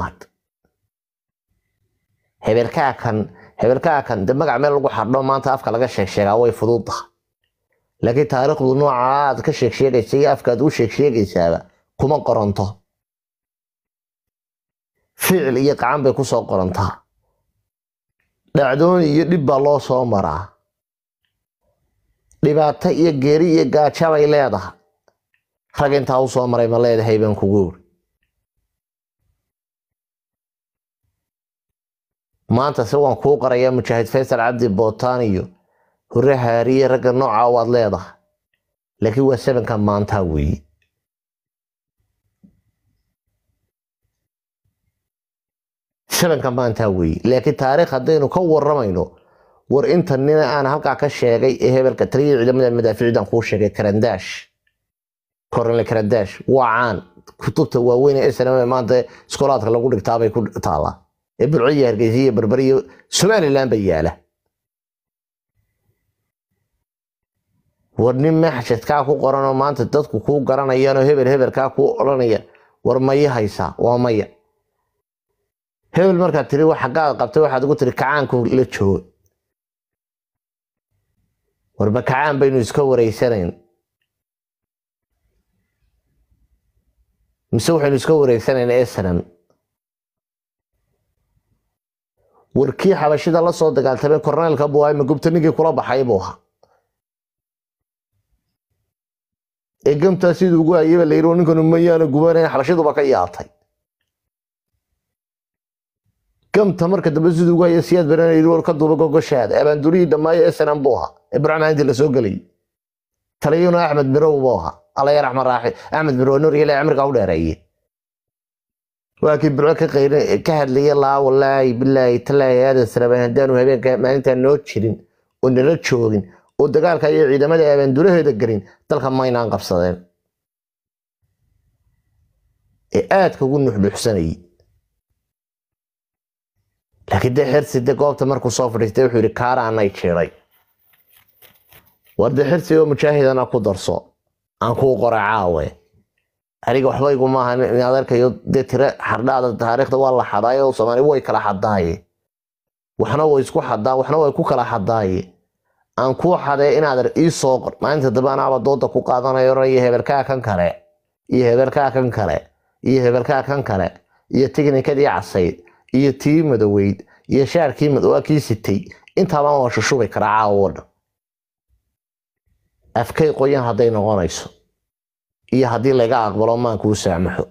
hebelkaa kan hebelkaa kan de magac meel lagu xardho maanta afka laga sheeg sheegaa way fududahay laakiin taariikhdu nooca aad ka sheeg sheegaysa iyo afkaad u sheeg sheegaysaaba kuma qoranto ficil iyo qacan bay ku soo qorantaa dhacdoon iyo dhib baa loo soo maraa dhibaato iyo geeri iyo gaaja bay leedahay rag intaa u soo maray ma leedahay baan kugu ori maanta se waan kuu qarayaa mujaahid faysal cabdi bootaan iyo hore haariye ragga nooca waad leedahay laakiin waa sabanka maantaa weeye sabanka maantaa weeye laakiin taariikh haddaynu ka waramayno war inta nina aan halkaa ka sheegay ee hebelka taliya ciidamada madaaficdan kuu sheegay karandaash kornel karandaash waa caan kutubta waaweyn ee snm maanta iskoolaadka lagu dhigtaabay ku taallaa ee bulciya hargeysiya berberiyo somalilan ba yaala war nin maxshadkaa ku qoranoo maanta dadku kuu garanayaanoo hebel hebelkaa kuu odhanaya war maya haysaa waa maya hebel markaad tiri wax xaggaad qabtay waxaad ugu tiri kacaanku la joogo warba kacaan baynu iska wareysanayn mise waxaynu iska wareysanayn esnam warkii xabashida la soo dagaaltamay korneelka buaima gubta ninkii kula baxay buu ahaa ee gamtaa siduu ugu hayaba la yiri ninkanu mayaana gubanayn xabashiduba ka yaatay gamta marka dambe siduu ugu haya siyaad baran yiri ka duuba gogoshaada abaandurihii dhammaayo esnam buu ahaa ibraahim haanti la soo gelay taliyuna axmed mirow buu ahaa alla yar axmed raaxi axmed mirow nur ilaa cimriga u dheereeye waa kii burco ka qayr ka hadlaya laa walaahi bilaahi talaahi aadan salaban haddaanu habeenka maalintaan noo jirin oo nala joogin oo dagaalka iyo ciidamada abaanduraheeda gelin dalka maynaan qabsadeen ee aadka ugu nuxnuxsanayay laakiin dee xirsi de goobta markuu soo fadhiistay wuxuu yidhi kaara anay jiray war de xirsi oo mujaahidana ku darso aan kuu qoray caawe aniga waxba iguma aha in adeerkayo dee tire xardhaada taariikhda waa la xadaayo soomaali way kala xadaaye waxna way isku xadaa waxna way ku kala xadaaye aan kuu xadee in adeer ii soo qor maalinta dambe anaaba dooda ku qaadanayo oranaya hebelkaa kan kale iyo hebelkaa kan kale iyo hebelkaa kan kale iyo tiknikadii casayd iyo tii madoweyd iyo shaarkii madowaa kii sitay intaabaan waa shushubi karaa caawo dhan afkay qoyan hadday noqonayso iyo haddii laga aqbalo maankuu saamaxo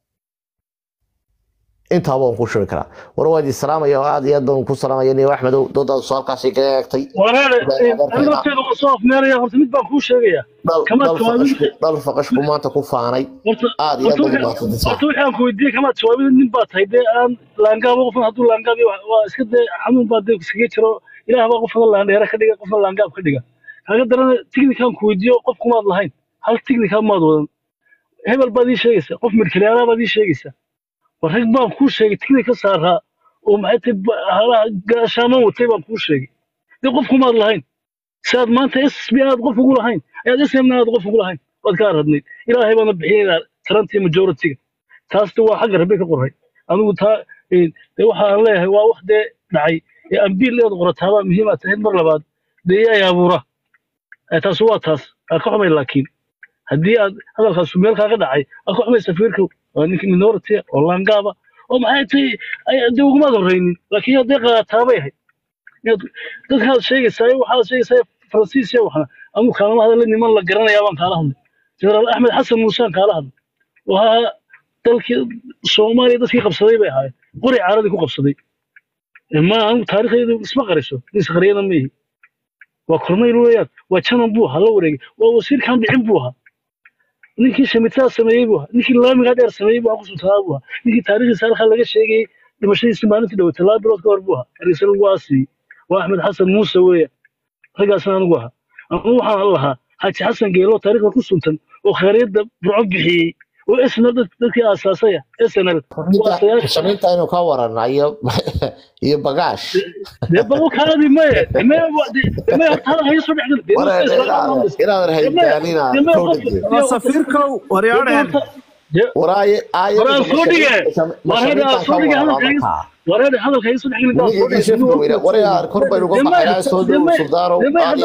intaaba waan ku shubi karaa war waad islaamaya oo aad iyo aad baan ku salaamaya niyo axmedow doodaadu soo halkaasi kaga eegtay walaale soo afmeeraya horta mid baan kuu sheegaya dhal faqashku maanta ku faanay aad iyo aad baan u mahadsantahay horta waxaan ku weydiiyey kamaad jawaabida nin baa tahay dee aan laangaaba qofna hadduu laangaab waa iska dee xanuun baa dee iskaga jiro ilaah baa qofna laandheera ka dhiga qofna laangaab ka dhiga kaga darana tignikaan ku weydiiyo qof kumaad lahayn hal tignikaa maad wadan hebel baad ii sheegaysaa qof midkalyaalaha baad ii sheegaysaa war rag baan kuu sheegay tignik ka saaraa oo maxay tahay gaashaaman watay baan kuu sheegay dee qof kumaad lahayn si aad maanta ssb aad qof ugu lahayn ayaad smna aad qof ugu lahayn waad kaa radnayd ilaahay baana bixinayna tarantii majoritiga taasna waa xagga rabbi ka qoray anigu taa dee waxa aan leeyahay waa wax dee dhacay ee ambiil eed qorataabaa muhiimaa tahayd mar labaad dee iyaay abuura taas waa taas aa ka xumay laakiin haddii aad hadalkaasu meel kaaga dhacay aa ka xumay safiirka waa ninka minority oo laangaaba oo maxay tahay dee ugumaad horreynin laakiin haddee qaataabay ahayd dadkaad sheegaysaa waxaad sheegaysaa faransiis iyo waxna anigu kaalama hadalla niman la garanayaa baan kaala hadlay jenaraal axmed xasan muusaan kaala hadlay oo ahaa dalkii soomaaliya dadkii qabsaday bay ahaayeen qori caaradii ku qabsaday ma anigu taariikhdeedu isma qariso isqariyana ma ihi waa kornayl weeyaan waa janan buu ahaa la wareegay waa wasiirkan dhicin buu ahaa ninkii shamitaa sameeyey buu ahaa ninkii laamigaa dheer sameeyey buu ahaa kusultanaa buu ahaa ninkii taariikhdiisa halkaa laga sheegayey dhimashadiisi maalintii dhawatay laba bilood ka hor buu ahaa hargeysa lagu aasiyey waa axmed xasan muuse weeyaan raggaasna anigu ahaa anigu waxaan lahaa xaaji xasan geelo taariikhda ku suntan oo khayriyadda burco bixiyey oo esna dadkii aasaasaya snl samaynta inuu ka warana iyo iyo bagaash dee bal kaadi maye me me horta hada hayo soo dhexgal inaad rahaydaalina waa safiirkow waryaadheen dee waraaye Waraan soo dhige. Waraan aan soo dhige hadalkayga. aayadda wareer hadalka isu dhex gelin taas Ninka shifka weyna waryaa kor baynu uga baxaynaa soo dhow suldaano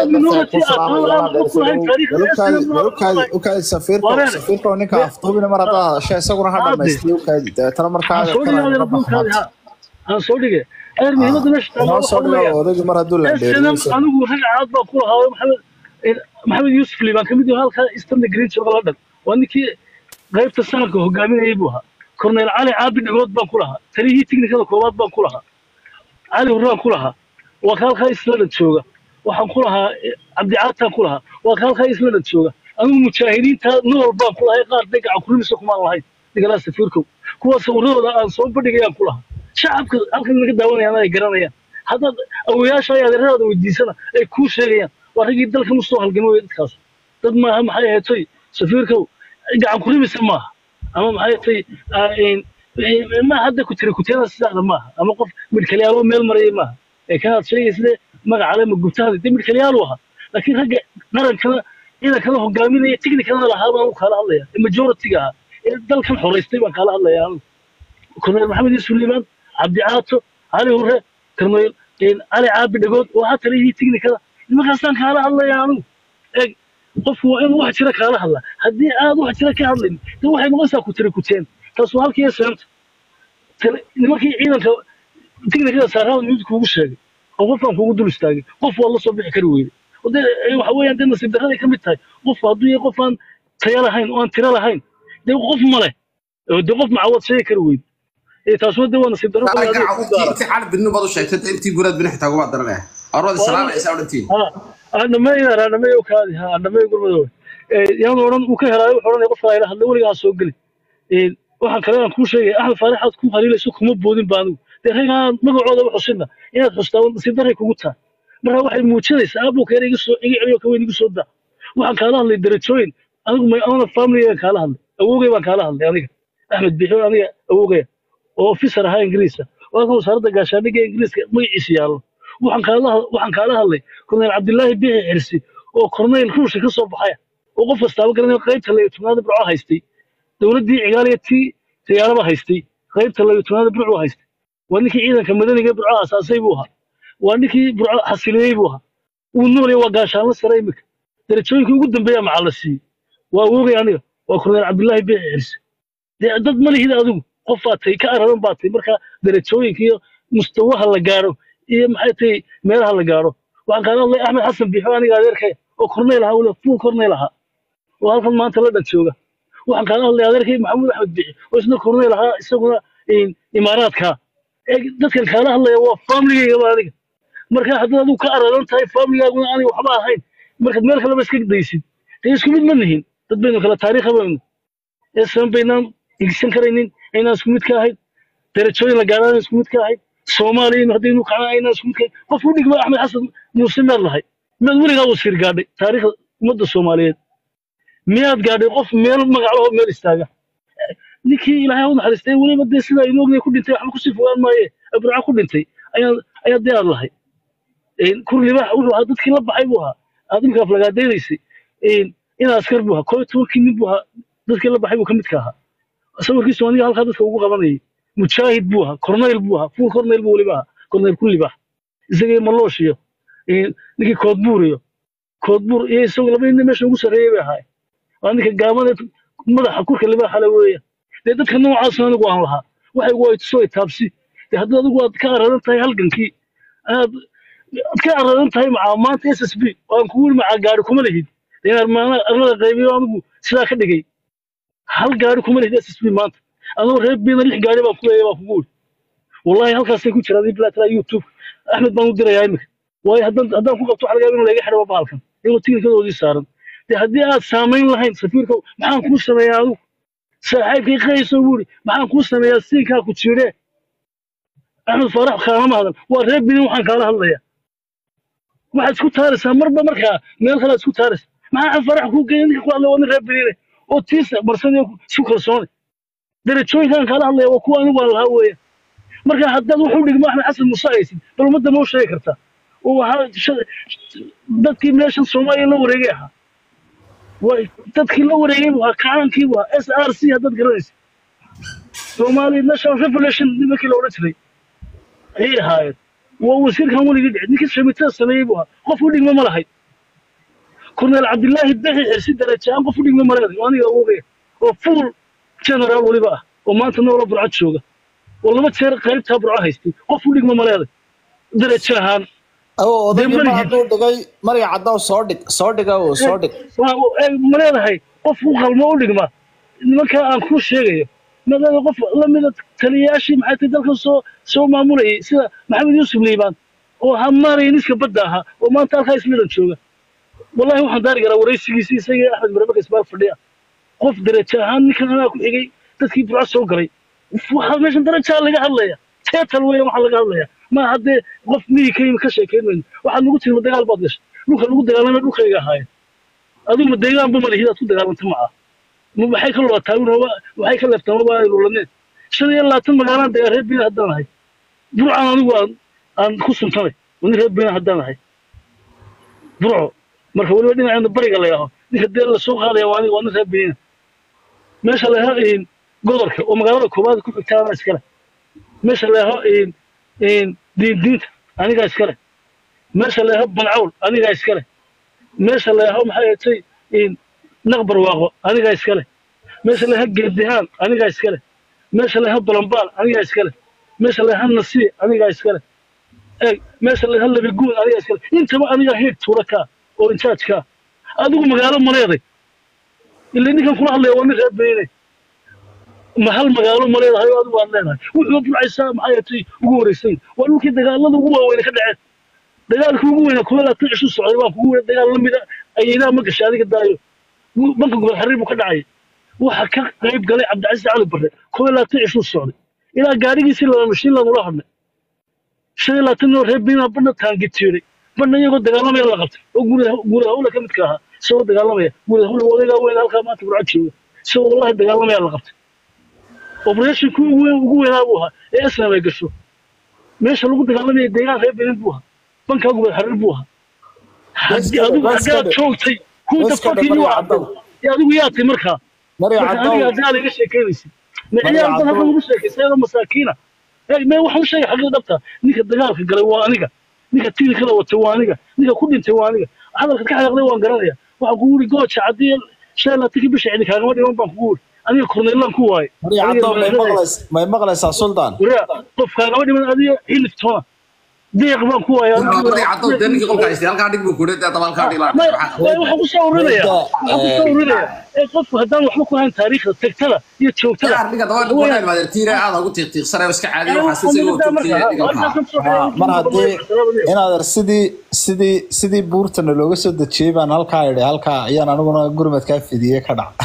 ukaadi safiirka Wareer. safiirka oo ninka afduubina mar haddaa hadasha isaguna ha Aadi. dhamaystay ukaadi deetana markaa aan soo dhige adeer buulkaadi ha aan soo dhige adeer muhiimadda meesha taala noo waxa soo dhigo weeyaan odaygu mar hadduu SNM landheeriyo anigu rag caad baan ku lahaa maxamed maxamed yuusuf liibaan kamid yahay halkaa eastern green jooga la dhan waa ninkii qaybta sanadka hogaaminayay buu ahaa korneyl cali caabi dhigood baan ku lahaa taliyihii tiknikada koowaad baan ku lahaa cali hurraan ku lahaa waa ka halkaa isladhan jooga waxaan ku lahaa eh, cabdicaataan ku lahaa waa ka halkaa isladhan jooga anigu mujaahidiinta nool baan ku lahay qaar dagaca kurimisa kumaan lahayn digalaa safiirkow kuwa sawirradooda aan soo bandhigayaan ku lahaa shacabka halkan naga daawanayaan ay garanayaan haddaad awoyaasha ay adeeradaada weydiisana ay kuu sheegayaan waa raggii dalka musoo halgamay wey dadkaas dad maaha maxay ahayd toy safiirkow gacan kurimisa maaha ama maxay tay ma hadda ku tiri kuteeda sidaada maaha ama qof midhkalyaaloo meel maraya maaha ee kanaad sheegaysade magacale ma gubtaada dee midhkalyaalu ahaa laakiin ragga qarankana ciidankana hogaaminaya tiknikana lahaa baan u kaala hadlaya ee majoritiga ahaa ee dalkan xoraystay baan kaala hadlaya anigu korneyl maxamed yuusuf liibaan cabdi caato cali hurre korneyl cali caabi dhagood oo ha taliyihii tiknikada nimankaasaan kaala hadlaya anigu eeg qofku waa inuu wax jira kaala hadlaa haddii aad wax jira ka hadlayn dee waxay noqonaysaa ku tiri kuteen taas waa halkii seemta Tele- nimankii ciidanka tiknikada saarada mid kuugu sheegay oo qofkaan kuugu dul istaagay qof waa la soo bixi kari weyday oo dee eh, waxa weeyaan dee nasiib darraday ka mid tahay qofku hadduu yahay qof aan tayo lahayn oo aan tiro lahayn dee qof ma leh oo dee qof macawad sheegi kari weyday Eh, taasuna dee waa nasiib darro qof adiga ku gaara intii cali binu baad u sheegtay intii guraad binu xitaa kuma daranaya arwadi salaam aysa odhantiin andhameeyna andhameeyo kaadi ha andhameeyo gurmadoowe yaan odhan uu ka helaayo wuxuu odhanaya qofka ayla hadla weligaa ha soo geli Een, waxaan kale aan kuu sheegay axmed faarax aad ku haliilayso kuma boodin ba anigu dee raggaan magacooda u xusinna inaad xustaa waa nasiib darray kugu tahay marka waxay muujinaysaa abukeena iga soo iga celiyo kaweyn igu soo daa waxaan kaala hadlay darajooyin anigu my own family kaala hadlay awowgay baan kaala hadlay aniga axmed bixio aniga awowgaya oo officer ahaa ingiriisa oo halkan wasaaradda gaashaandhigga ingiriiska magaciisa yaallo waxaan kaala waxaan kaala hadlay korneyl cabdilaahi biixi xirsi oo korneyl ruushka ka soo baxaya oo qof kastaaba garanaya qaybta layo tobnaada burco haystay dowladdii cigaaliya tii tayaaraba haystay qaybta layo tobnaada burco haystay waa ninkii ciidanka madaniga burco asaasay buu ahaa waa ninkii burco xasiliyey buu ahaa uu noolaya waa gaashaanlo sare imika darajooyinkii ugu dambeeya maxaa la siiyey waa awoogay aniga waa korneyl cabdilaahi biixi xirsi dee dad ma lihid adigu qof baa tay ka aradan baa tay marka darajooyinka iyo mustawaha la gaaro iyo maxay tahay meelaha la gaaro waxaan kaala hadlay axmed xasan biixo aniga adeerkay oo korneyl ahaa weliba fuul korneyl ahaa oo halkan maanta la dhan jooga waxaan kaala hadlay adeerkay maxamuud axmed biixi oo isna korneyl ahaa isaguna een, imaaraadka ee dadkan kaala hadlaya waa familigayga ba aniga marka haddaad adigu ka aradan tahay familigaaguna aniga waxba ahayn markaad meel kaleba iska daysid dee isku mid ma nihin dad baynu kala taariikha baynu ee saban baynaan igsan karaynin aynaan isku mid ka ahayn darajooyin la gaaraan isku mid ka ahayn soomaaliya haddaynu kacnaa aynaan isku mid ka ahayn qof u dhigma axmed xasan muuse miyaad lahay miyaad weligaa wasiir gaadhay taariikhda ummadda soomaaliyeed miyaad gaadhay qof meel magaclaho meel istaaga ninkii ilaahay ha u naxariistay weliba dee sida aynu ognay ku dhintay waxba kusii fogaan maaye abraca ku dhintay ayaa ayaa dee aad lahay kur libaax wuxuu ahaa dadkii la baxay buu ahaa aad imika aflagaadaynaysay in askar buu ahaa koo iyo tobankii nin buu ahaa dadkii la baxay buu ka midka ahaa sawirkiisu aniga halkaa dadka ugu qabanayay mujaahid buu ahaa korneyl buu ahaa fuul korneyl buu weliba ahaa korneyl ku libaax isagii maloosh iyo een, ninkii koodbuur iyo koodbuur iyo isagu laba nin meesha ugu sarreeyay bay ahaay waa ninka gaabane madaxa kurka libaaxa le weeya dee dadka noocaas anigu aan lahaa waxay gu ay tusoo taabsi dee haddii adigu aad ka aradan tahay halgankii aad aad ka aradan tahay macaa maanta s s b oo aan kugu yiri macaa gaari kuma lihid dee inaad maana arlada qaybiyo anigu sidaa ka dhigay hal gaari kuma lihid s s b maanta adoo reer biina lix gaari baan ku leeyahay baan kugu yiri wallahi halkaasay ku jiraan bilaatala youtube axmed baan u dirayaa imika waayo haddaan haddaan ku qabto waxa laga yaaba in laga xidho bahalkan iyagoo tiknikadoodii saaran dee haddii aad saamayn lahayn safiirka maxaan kuu sameeyaa adigu saaxiibkay qayso buu yidhi maxaan kuu sameeyaa siinkaa ku jiidhee axmed faarax kaalama hadan waa reer binin waxaan kaala hadlayaa waxaad isku taaraysaa marba markaa meel kale aad isku taaraysaa maxaa axmed faarax kuu geeyay ninka ku hadlay waa nin reer binine oo tiisa marsanaya isku kalsoonay darajooyinkaan kaala hadlaya waa kuwa anigu aan lahaa weeyaan marka haddaad wuxuu dhigmo axmed xasan muuse haysid bal ummadda ma u sheegi kartaa oo waxaa sha- dadkii meeshan soomaaliya la wareegay ahaa way dadkii la wareegay buu ahaa kacaankii buu ahaa s r c haddaad garanaysa somali national revolution nimankii la odhan jiray ayay ahaayeen waa wasiirkan weligii dhici ninkii shamitada sameeyey buu ahaa qof u dhigma ma lahayd korneel cabdilaahi daqi xirsi darajaan qof u dhigma ma leeday oo aniga awogaya oo full general weliba ah oo maanta noola burcad jooga oo laba jeer qaybtaa burco haystay qof u dhigma ma leeday darajo ahaan oo odaygii mar marigii- hadduu dhigay mariga caddaw soo dhig soo dhiga oo soo dhig waa- ee, ma leedahay qof u qalmo u dhigma nimankaa aan kuu sheegayo maadaama qof lamida taliyayaashii maxay tahay dalkan soo soo maamulayay sida maxamed yuusuf liibaan oo ahaa maaraya niska badda ahaa oo maanta halkaa ismidan jooga wallahi waxaan daari karaa waraysigiisi isagii axmed marabaka isbaal fadhiya qof darajo ahaan ninkan anaa ku xigay dadkii burco soo galay waxaa meeshan darajaa laga hadlaya teetal weya waxaa laga hadlaya ma haddee qof miyi ka yimi ka sheekayn mayno waxaad nagu tirma dagaal baad gashay dhulka lagu dagaalamay dhulkayga ahaayeen adigu ma deegaanba ma lihid aad ku dagaalanta maca ma maxay ka lootaawin waxay ka leeftaan waba ay lulaneen shan iyo labaatan magaalaan degaa reer beena haddaan ahay burcan anigu aan aan ku suntanay oo nin reer beena haddaan ahay burco marka weliba dhinaceena bariga la yaaho ninka dee la soo qaadaya waa aniga waa nin reer beena meesha la yaaho godolka oo magaalada koobaad ku xigta anaa iskale meesha la yaaho diindiinta anigaa iskale meesha la yaaho bancawl anigaa iskale meesha la yaaho maxay ahatay naqbar waaqo anigaa iskale meesha la yaaho geedihaan anigaa iskale meesha la yaaho balambaal anigaa iskale meesha la yaaho nasiir anigaa iskale eeg meesha la yaaho labiguun anigaa iskale intaba anigaa hiig tuura kaa oo injaaj kaa adigu magaalo mareeday ila ninkan kula hadlaya waa nin reer beyne ma hal magaalo ma leedahay oo adigu aad leedahay wuxuu burcaysaa maxay ahatay ugu wareysay waa dhulkii dagaalada ugu waaweyne ka dhaceen dagaalkii ugu weynaa kuma laatan cishu socday baan kugu weyna dagaal la mida ayaydaa ma gashay adiga daayo banka gobol xariir buu ka dhacay waxa ka qayb galay cabdicasiis cali barre kuma laatan cishu socday ilaa gaadhigiisii laba mashiin lanula hadnay shan iyo labaatan noo reer beynaa badna taangitiiray badna iyagoo dagaalamaya la qabtay oo guuda hawla ka midka ahaa isagoo dagaalamaya guuda hawla odaygaa weyn halkaa maanta burca jooga isagoo wallahi dagaalamaya la qabtay operatinkii ugu weyn ugu weynaa buu ahaa ee islam ay gasho meesha lagu dagaalamaya deegaan reer benin buu ahaa bankaa gubad xariir buu ahaa haddii adigu haddaad joogtay kunta fakii waa cadday ee adigu yaatay markaa mariga marka aniga caddaw haddaa laga sheekeynaysid ma ciyaar dan hadda lagu sheekaysayadoo masaakiina ee mee waxaan u sheegay xaqiiqa dhabta ninka dagaalka galay waa aniga ninka tiirkada watay waa aniga ninka ku dhintay waa aniga hadalka ka xanaaqday waan garanaya waxaan kugu yidhi gooja haddii shan iyo labaatankii bisha cidi kaagama dhiman baan kugu yidhi aniga korneylaan ku waaye mariga caddaw may maqlays may maqlaysaa suldaan waraa qof kaagama dhiman adiga hiliftoona deeq baan ku waaye Markii caddo dee ninkii qolka haystay halkaa dhig buu ku dhintay daba halkaa dhig laa waxaan kusoo urinaya waxaan kusoo urinaya ee qofku haddaan waxba ku hayn taariikhda tagtada iyo joogtada yaa dhiga daba dhig waxay maadeer tiire aad ugu tiiqtiiqsanay iska caadiyo waxa si ugu tuugtay dhigalka mar haddii inaader sidii sidii sidii buurtana looga soo dejiyey baan halkaa idhi halkaa ayaan aniguna gurmadkaa fidiyey ka dhac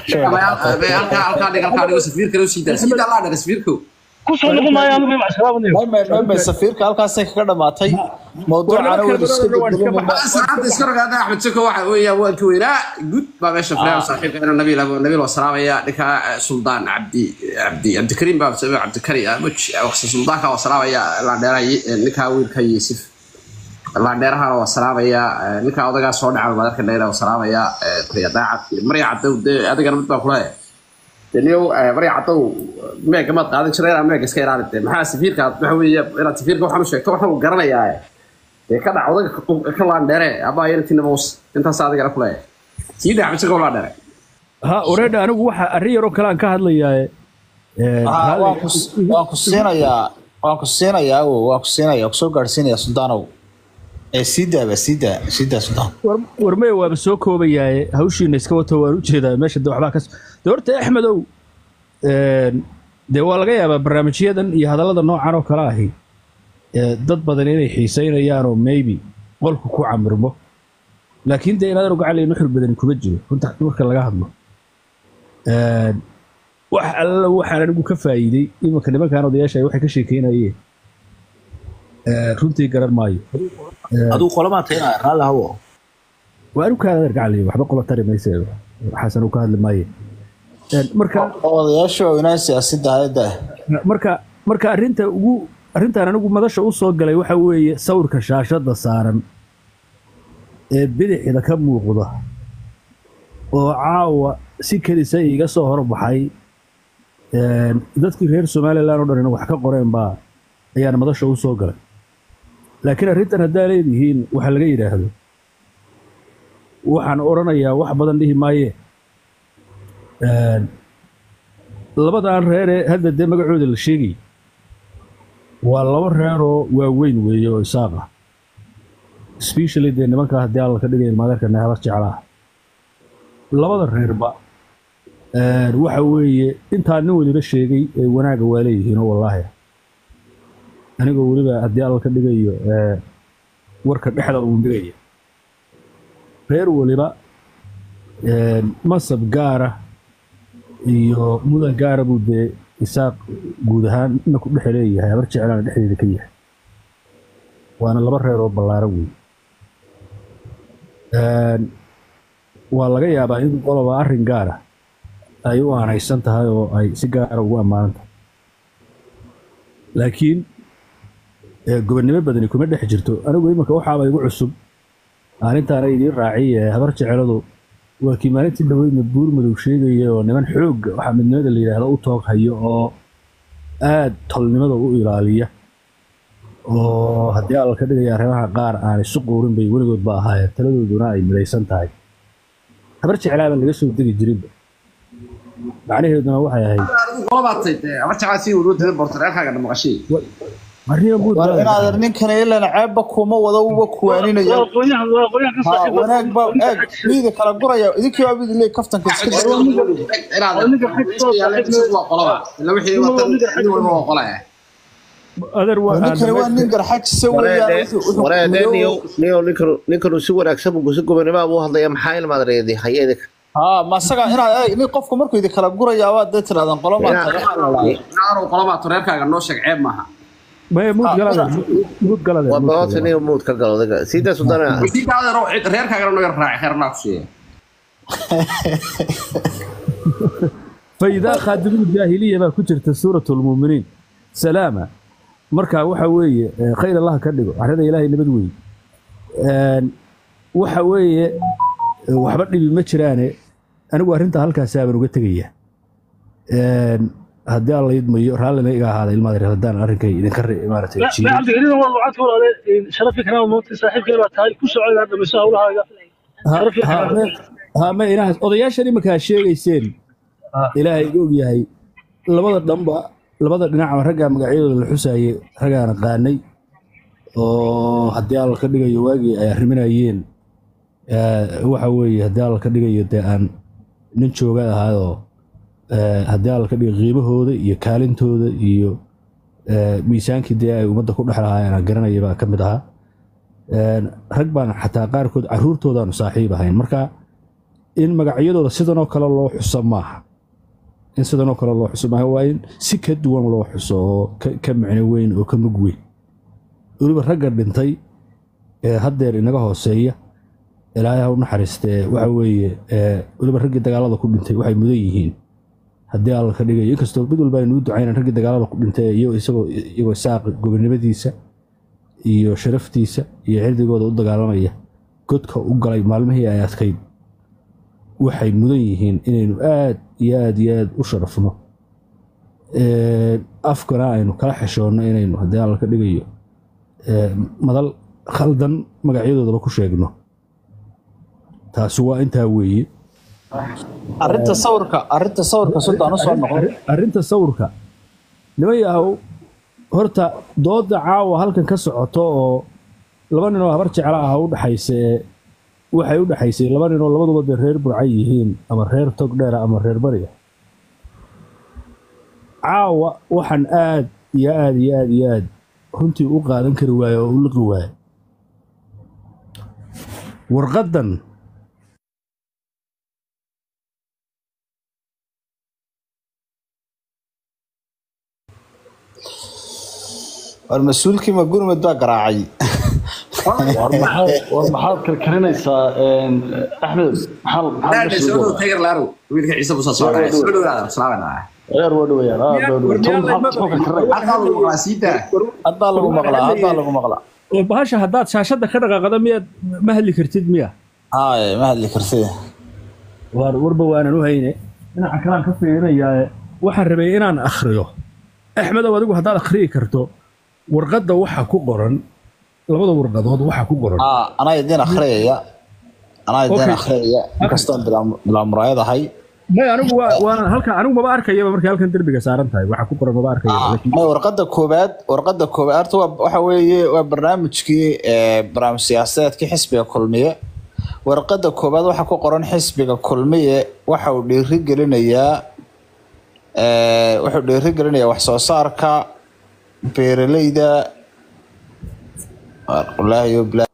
halkaa halkaa dhig halkaa dhigo safiirka loo sii daa sii daa laa dhaga safiirka kusoo noqon maayo anigu iyo macsalaamadniyo maymay maymay safiirka halkaasay kaga dhamaatay mawduucana weyn iska bedelinayna saacadda iska rogaada axmed soko waxa weeyaan waan ka weynaa gud baa meesha fadhiya saaxiibka inuu nabiil abu nabiil waa salaamaya ninka suldaan cabdi cabdi cabdikariim baa sabab cabdikari muj waqti suldaanka waa salaamaya laandheeraha ninka wiilka yuusuf laandheerahana waa salaamaya ninka odagaa soo dhaca madarka dheera waa salaamaya taya daacad marya cadow dee adigana mid baan kulahay daniyow marya cadow meega maad qaadan jiray inaa meega iska ilaali dee maxaa safiirka waxa weeye inaad safiirka waxaan u sheegto waxaan u garanayaa dee ka dhac odaga ka laandheere ama ayatinna maus intaas adigana kuleeyahay sii dhac bisirka u laandheere ha oreedha anigu waxa arrin yaroo kale aan ka hadlayaaye Ah, waan ku- waan ku siinayaa waan ku siinayaa awow waan ku siinayaa kusoo gaadhsiinayaa suldaanow ee sii daaba sii daa sii daa suldaan warmeye waaba soo koobayaaye hawshiina iska wato waan u jeedaa meesha de waxbaa kas de horta axmedow een, dee waa laga yaabaa barnaamijyadan iyo hadallada noocan oo kale ahi ee, dad badan inay xiiseynayaan oo maybe qolku ku camirmo laakiin dee inaad ogacalay nuxur badani kuma jiro runta marka laga hadlo Een, wax alla waxaan anigu ka faa'iiday imanka nimankan odayaasha waxay ka sheekeynayeen ee, runtii garan maayo adigu qolamaa taynaa raalli hawo waa anigu kaada argacalay waxba qola tari mayse waxaasan uu ka hadli maayo Een, marka odayaasha waaweynaa siyaasadda hayadda marka marka arrinta ugu arrintan anigu madasha u soo galay waxa weeye sawirka shaashadda saaran ee bidixda ka muuqda oo caawa si kedisa iga soo horbaxay een, dadkii reer somalilan oo dhan wax ka qoreen baa ayaan madasha u soo galay laakiin arrintan haddaa leedihiin waxa laga yidhaahdo waxaan odhanayaa wax badan dhihi maaye Een, labadan reeree hadda dee magacooda la sheegay waa laba reeroo waaweyn weeye oo isaaq ah especially dee nimanka haddii alla ka dhigay ilmaadeerka nehabar jeclaa labada reerba een, waxa weeye intaa nin weliba sheegay ee wanaaga waa leeyihiin oo wallaahi anigoo weliba haddii alla ka dhigayo ee, warka dhexda uun dhigaya reer weliba een, masab gaara iyo mudan gaara buu dee isaaq guud ahaan ina ku dhexe leeyahay habar jeclaana dhexdeeda ka yahay waana laba reer oo ballaaran wey Een, waa laga yaabaa in qoloba arrin gaara ay u aanaysan tahay oo ay si gaara ugu ammaanan tahay laakiin ee, gobonnimo badani kuma dhex jirto anigu iminka waxaaba igu cusub arrintaana idiin raaciye habar jeceladu waa kii maalintii dhaweydna buur madow sheegaya oo niman xoogga waxaa midnimada la yidhaahdo u toog hayo oo aad tolnimada u ilaaliya oo haddii alla ka dhigaya arrimaha qaar aan isu quurin bay weligoodba ahaayeen taladooduna ay midaysan tahay habar jeclaaba laga soo degi jirinba macnaheeduna waxay ahayd adigu qolabaatay dee ama jeclaa sii wadu dada bortareerkaaga dhamaqashay arrimo guud war baa- inaad ninkan ilan ceebba kuma wada uba kuwaaninayo waa aqoonyahan waa aqoonyahan ka ha saaxiib wanaag baa eeg miida kala guraya idinkii waa mid leey kaftanka iska waa qolaba ila wixii watan nin walba waa qolaya adeer waa ninkani waa nin garxajisa weeyaan wuxuu- wuxuu wareede madow- niyo niyo ninkanu ninkanu si wanaagsan buu si gobonimo buu hadlaya maxaa ilmaadreedi hayadi ha ma asaga inaad eeg nin qofku markuu idi kala guraya waa dee tirahdaan qolo maa taga inaanu qolabaa toreerkaaga noo sheeg ceeb maaha maya muud galada muud galada waa baota niyo muud ka galo adiga sidaa sudana sii daadero reerkaagana naga raaci kheernaa ku siiya فإذا خادم الجاهلية ما كجرت سورة المؤمنين سلامة مركا waxa weeye ee, khayr Allah ka dhigo arada ilaahay nabad weey een waxa weeye ee, waxba dhibi ma jiraane anigu arrinta halkaas aan uga tagaya een haddii alla idmayo raallina iga ahaada ilmaada reer haddaan arrinkay idinka re- maaragtay لا jiiyo عبد الكريم والله وعدت ولا شرفي كلام موت صاحب كلمة هاي كل سؤال هذا بس هو هذا Ha- Sharaf iyo ha- xalaal. me- ha ma inahaas odayaashan iminkaa sheegayseen Ah. ilaahay iga ogyahay labada dhanba labada dhinacba raggaa magacyadooda la xusaayey raggaan qaanay oo haddii alla ka dhigayo waagii ay arriminayeen eh, waxa weeye haddii alla ka dhigayo dee aan nin jooga ahaayoo eh, haddii alla ka dhigayo qiimahooda iyo kaalintooda iyo eh, miisaankii dee ay ummadda ku dhex lahaayeen aan garanaya baa ka mid ahaa Een, rag baan xataa qaarkood caruurtoodaanu saaxiib ahayn marka in magacyadooda sidanoo kale loo xuso maaha in sidanoo kale loo xuso maaha waa in si ka duwan loo xuso oo ka, ka micno weyn oo ka mug weyn weliba ragga dhintay ee haddeer inaga hooseeya ilaahay ha u naxariistee waxa weeye ee, weliba raggii dagaalada ku dhintay waxay mudan yihiin haddii alla ka dhigayo inkastoo mid walba aynu u ducaynan raggii dagaalada ku dhintay iyo isagoo iyagoo saaq gobonimadiisa iyo sharaftiisa iyo cirdigooda u dagaalamaya godka u galay maalmihii ay adkayd waxay mudan yihiin inaynu aad iyo aad iyo aad u sharafno Ee, afkana aynu kala xeshoonno inaynu haddii alla ka dhigayo ee, madal khaldan magacyadoodaba ku sheegno taasi waa intaa weeye arrinta sawirka arrinta sawirka suldaan usoo noqon Arri- arrinta sawirka niman yahow horta dooda caawa halkan ka socoto oo laba nin oo habar jecla ah u dhaxaysa ee waxay u dhaxaysay laba nin oo labaduba dee reer burcay yihiin ama reer tog dheera ama reer bariga caawa waxaan aad iyo aad iyo aad iyo aad runtii u qaadan kari waaye oo u liqi waaye warqaddan war mas-uulkii ma gurmud baa garaacay war maxaad war maxaad karkarinaysaa een, axmed maxaa maxaa daadhe soo dhow tiger laarow wiilka ciise buusa soo dhacay soo dhowaada salaamanaa reer waa dhawayaan aad baa dhaway tom maxaad maxuu karkarinaya halkaa lagu maqlaa sii daa haddaa lagu maqlaa haddaa lagu maqlaa oo bahasha haddaad shaashadda ka dhaqaaqda miyaad ma hadli kartid miya haye ma hadli kartid waar warba waanan u hayne dhinaca kalaan ka fiirinayaa waxaan rabay inaan akhriyo axmedow adigu haddaad akhriyi karto warqadda waxa ku qoran labada warqadood waxa ku qoran Ah, anaa idin akhriyaya anaa idin Okay. akhriyaya inkastoon bilaa- bilaa muraayad ahay may anigu waa waan halkan anigu maba arkayaba markay halkan derbiga saaran tahay waxa ku qoran maba arkaya laakiin may warqadda koowaad warqadda koowaad horta waa waxa weeye waa barnaamijkii ee barnaamij siyaasadeedkii xisbiga kulmiye warqadda koowaad waxaa ku qoran xisbiga kulmiye waxa uu dhiiri gelinayaa ee, wuxuu dhiiri gelinayaa wax soo saarka beeraleyda wallaahi yo bilaa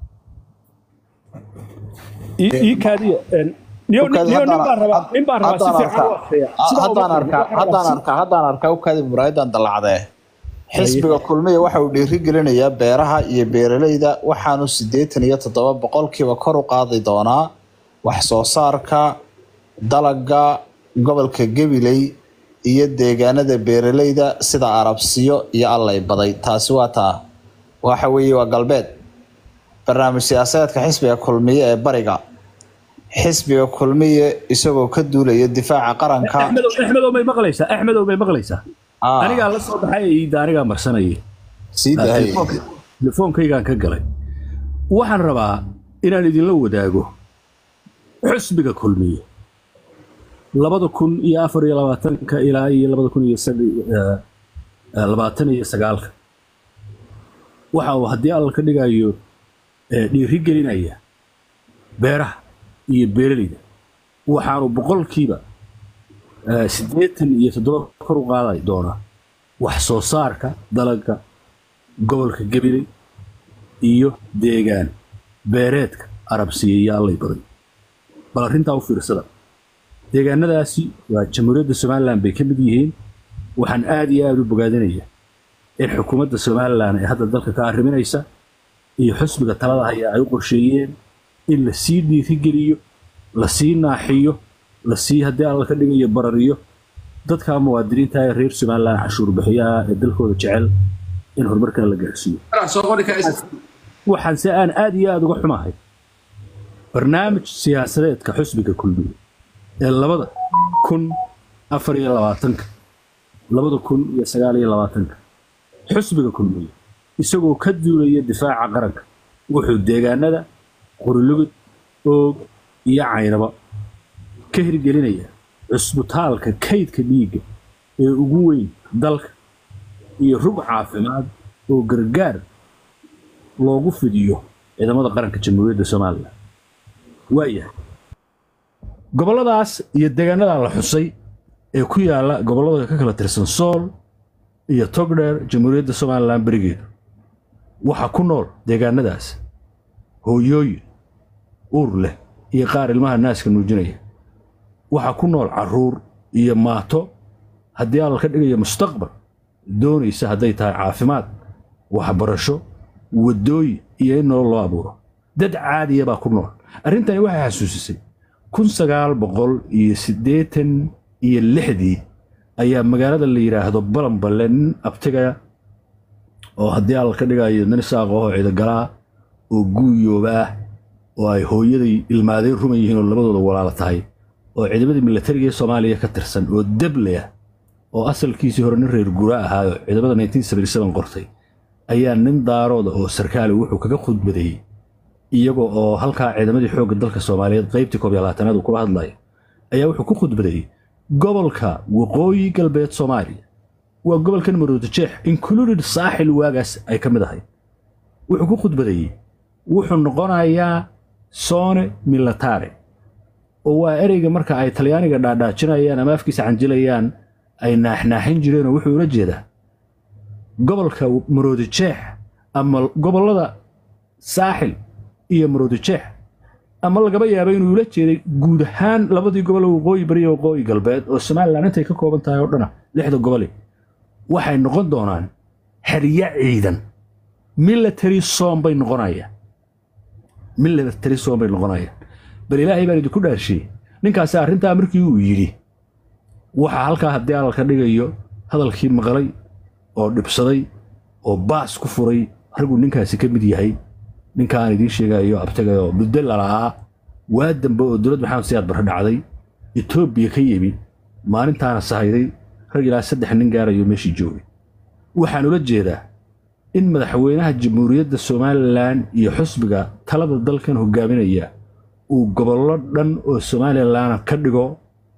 ii ii kaadiya een, niyo niyo nin baan rabaa nin baan rabaa si fiican u akhriya Sidaa haddaan uma arkaa aqrin, haddaan waxaan rabaa arkaa haddaan arkaa u kaadi muraayadan dallacdee xisbiga kulmiya waxa uu dhiiri gelinayaa beeraha iyo beeraleyda waxaanu siddeetan iyo toddoba boqolkiiba kor u qaadi doonaa wax soo saarka dalaga gobolka gabiley iyo deegaanada beeraleyda sida arabsiyo iyo allay baday taasi waa taa waxa weeye waa galbeed barnaamij siyaasadeedka xisbiga kulmiye ee bariga xisbiga kulmiye isagoo ka duulaya difaaca qaranka axmedow axmedow may maqlaysaa axmedow may maqlaysaa Ah, anigaa la soo baxay iida anigaa marsanayay sii dahay Telefoonka- telefoonkaygaan ka galay waxaan rabaa inaan idinla wadaago xusbiga kulmiye labada kun iyo afar iyo labaatanka ilaa iyo labada kun iyo sag- eh, eh, labaatan iyo sagaalka waxa uu haddii alla ka dhigayo eh, dhiiri gelinaya beeraha iyo beeraleyda waxaanu boqolkiiba eh, siddeetan iyo toddoba kor u qaaday doonaa wax soo saarka dalagga gobolka gabiley iyo deegaan beereedka arabsiya iyo allay baday bal arrintaa u fiirsada deegaanadaasi waa jamhuuriyadda somalilan bay ka mid yihiin waxaan aad iyo aad u bogaadinaya in xukuumadda somalilan ee hadda dalka ka arriminaysa iyo xusbiga talada haya ay u qorsheeyeen in la sii dhiirigeliyo la sii naaxiyo la sii haddii alla ka dhigayo barariyo dadka muwaadiniinta ee reer somalilan cashuur bixiyaha ee dalkooda jecel in horumarkan la gaarsiiyo soo qori karaysa waxaan se aan aad iyo aada uga xumahay barnaamij siyaasadeedka xusbiga kulmiye ee labada kun afar iyo labaatanka labada kun iyo sagaal iyo labaatanka xusbiga kulmiye isagoo ka duulaya difaaca qaranka wuxuu deegaanada qurilugud oog iyo caynaba ka hirgelinaya cusbitaalka kaydka dhiigga ee ugu weyn dalka iyo rug caafimaad oo gargaar loogu fidiyo ciidamada qaranka jamhuuriyadda somalilan waayahay gobolladaas iyo deegaanadaa la xusay ee ku yaala gobollada ka kala tirsan sool iyo togdheer jamhuuriyadda somalilan berigeedu waxaa ku nool deegaanadaas hooyooyin uur leh iyo qaar ilmaha naaska nuujinaya waxaa ku nool caruur iyo maato haddii alla ka dhigayo mustaqbal doonaysa hadday tahay caafimaad waxbarasho waddooyin iyo in nolol loo abuuro dad caadiya baa ku nool arrintani waxay xasuusisay kun sagaal boqol iyo siddeetan iyo lixdii ayaa magaalada la yidhaahdo balanballe nin abtigaya oo haddii alla ka dhigayo nin saaqahoo ciidagalaa oo guuyooba ah oo ay hooyaday ilmaadeen ruman yihiin oo labadooda walaala tahay oo ciidamadii milatariga ee soomaaliya ka tirsan oo deble ah oo asalkiisii hore nin reer gura ahaayo ciidamada 1977 qortay ayaa nin daarooda oo sarkaali wuxuu kaga khudbadeeyey iyagoo oo halkaa ciidamadii xoogga dalka soomaaliyeed qaybtii koob iyo labaatanaad uu kula hadlayo ayaa wuxuu ku khudbadeeyey gobolka waqooyi galbeed soomaaliya waa gobolkan maroodijeex included saaxil waagaas ay ka mid ahay wuxuu ku khudbadeeyey wuxuu noqonayaa soone milatare oo waa ereyga marka ay talyaaniga dhaadhaajinayaan ama afkiisa canjilayaan ay naaxnaaxin jireenoo wuxuu ula jeedaa gobolka maroodijeex ama gobollada saaxil iyo maroodijeex ama lagaba yaaba inuu ula jeeday guud ahaan labadii gobol ee waqooyi bari iyo waqooyi galbeed oo somalilan intay ka kooban tahay oo dhana lixda gobole waxay noqon doonaan xeryo ciidan military zone bay noqonayaan military zone bay noqonayaan bal ilaahay baan idinku dhaarshiyey ninkaasi arrintaa markii uu yidhi waxaa halkaa haddii alalka dhigayo hadalkii maqlay oo dhibsaday oo baas ku furay raguu ninkaasi ka mid yahay ninkaan idiin sheegayo abtagayoo muddo lala'aa waa dambe oo dowlad maxamed siyaad barre dhacday etoobiya ka yimi maalintaana sahayday rag ilaa saddex nin gaarayo meeshii joogay waxaan ula jeedaa in madaxweynaha jamhuuriyadda somalilan iyo xusbiga talada dalkan hogaaminaya uu gobollo dhan oo somalilan ka dhigo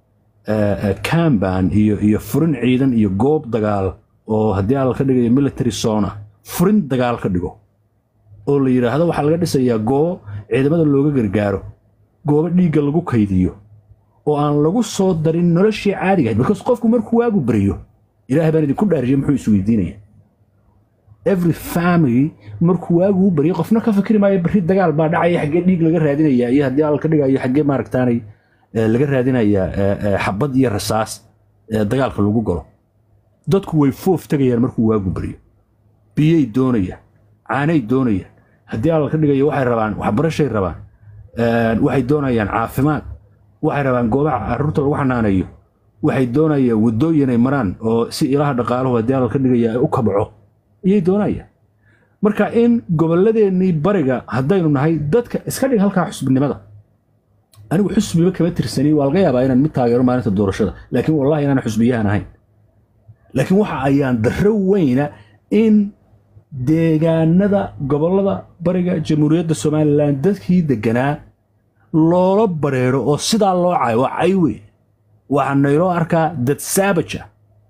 camban iyo iyo furin ciidan iyo goob dagaal oo haddii alla ka dhigayo military zona furin dagaal ka dhigo oo la yidhaahdo waxaa laga dhisayaa goobo ciidamada looga gargaaro goobo dhiigga lagu kaydiyo oo aan lagu soo darin noloshii caadiga ahayd markaas qofku markuu waagu bariyo ilaahay baan idinku dhaariyo muxuu isweydiinaya every family markuu waagu u bariyo qofna ka fikri maayo barri dagaal baa dhacaya xaggee dhiig laga raadinaya iyo haddii alla ka dhigayo xaggee maaragtaanay laga raadinayaa xabad iyo rasaas dagaalka lagu galo dadku way foof tegayaan markuu waagu bariyo biyay doonayaan caanay doonayaan haddii alla ka dhigayo waxay rabaan waxbarashay rabaan waxay doonayaan caafimaad waxay rabaan goobaha caruurta lagu xanaaneeyo waxay doonayaan waddooyin ay maraan oo si ilaha dhaqaaluhu haddii alla ka dhigaya ay u kabco ayay doonayaan marka in gobolladeennii bariga haddaynu nahay dadka iska dhig halkaa xusbinimada anigu xusbiba kama tirsani waa laga yaabaa inaan mid taageero maalinta doorashada laakiin wallahi inaan xusbiyahan ahayn laakiin waxa ayaan darro weyna in deegaanada gobollada bariga jamhuuriyadda somalilan dadkii deganaa loola bareero oo sidaa loo cayo waa cay wey waxaa nayloo arkaa dad sabaja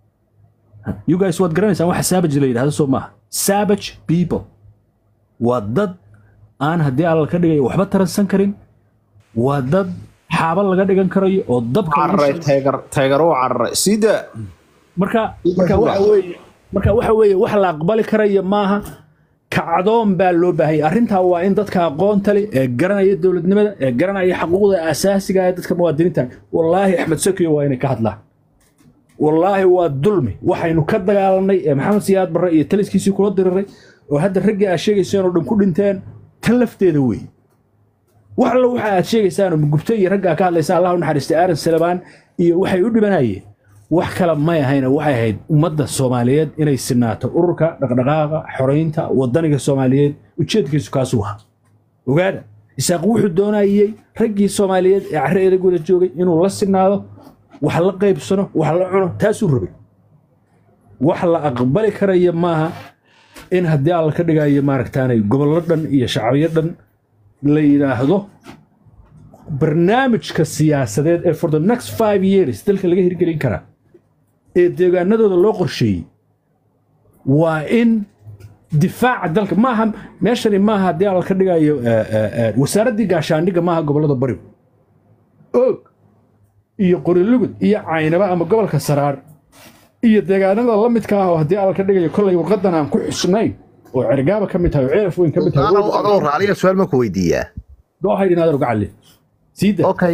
you guys waad garanaysaan waxa sabaj la yidhahdo soo maaha sabaj people waa dad aan haddii alla ka dhigayo waxba taransan karin waa dad xaaba laga dhigan karayo oo dabka lagu cararay shido. teegar teegar u cararay sida marka marka waxa weeye marka waxa weeye wax la aqbali karayo maaha kacdoon baa loo baahanya arrintaa waa in dadka aqoonta leh ee garanaya dowladnimada ee garanaya xaquuqda asaasiga ee dadka muwaadiniinta wallaahi axmed sakiyo waa inay ka hadlaan wallaahi waa dulmi waxaynu ka dagaalanay ee maxamed siyaad barre iyo taliskiisii kula diriray oo hadda raggii aad sheegayseen oo dhan ku dhinteen tan lafteeda wey wax alla waxa aad sheegaysaan oo gubta iyo raggaa ka hadlaysaan allah u naxariistay aaron salabaan iyo waxay u dhimanayeen wax kale may ahayna waxay ahayd ummadda soomaaliyeed inay sinaato ururka dhaqdhaqaaqa xoraynta wadaniga soomaaliyeed ujeedkiisu kaasuu ahaa ogaada isaaq wuxuu doonayey raggii soomaaliyeed ee carre eedagooda joogay inuu la sinaado wax la qaybsano wax la cuno taasuu rabay wax la aqbali karaya maaha in haddii alla ka dhigayo maaragtaanay gobollo dhan iyo shacbiyo dhan la yidhaahdo barnaamijka siyaasadeed ee for the next five years dalka laga hirgelin karaa ee deegaanadooda loo qorsheeyey waa in difaaca dalka maaha meeshani maaha haddii alla ka dhigayo eh, eh, eh, wasaaraddii gaashaandhigga maaha gobollada barigu og iyo qorilugud iyo caynaba ama gobolka saraar iyo deegaanada la midka ah oo haddii alla ka dhigayo kollay warqadan aan ku xusnayn oo cergaaba ka mid tahay oo ceelaf weyn ka mid tahay Adoo- adoo raaliya su-aal ma ku weydiiyaa goohayd inaad uga calli siida okay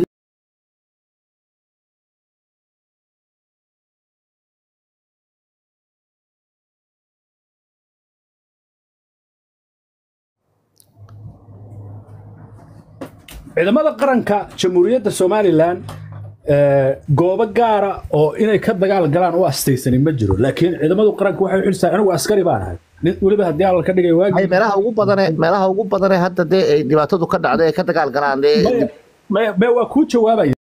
ciidamada qaranka jamhuuriyadda somalilan eh, goobo gaara oo inay ka dagaal galaan u astaysanin ma jiro laakiin ciidamadu qaranka waxay u xilsaa anigu askari baan ahay nin weliba haddii alla ka dhigay Ay, waagi meelaha ugu badane meelaha ugu badane hadda dee ay dhibaatadu ka dhacday ay ka dagaal galaan dee maya maya maya waa kuu jawaabaya